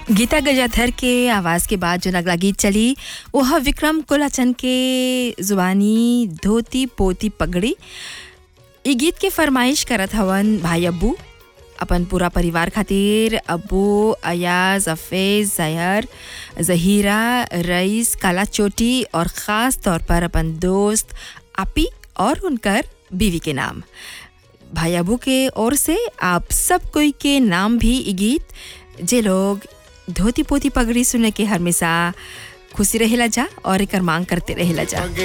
गीता गजाधर के आवाज़ के बाद जो अगला गीत चली वह विक्रम कोलाचन के जुबानी धोती पोती पगड़ी ई गीत के फरमाइश करत हवन भाई अब्बू अपन पूरा परिवार खातिर अब्बू अयाज अफेज जहर जहीरा रईस काला चोटी और ख़ास तौर पर अपन दोस्त आपी और उनकर बीवी के नाम भाई अबू के ओर से आप सब कोई के नाम भी ई गीत जे लोग धोती पोती पगड़ी सुने के हमेशा खुशी रहेला जा और एकर मांग करते रहेला जा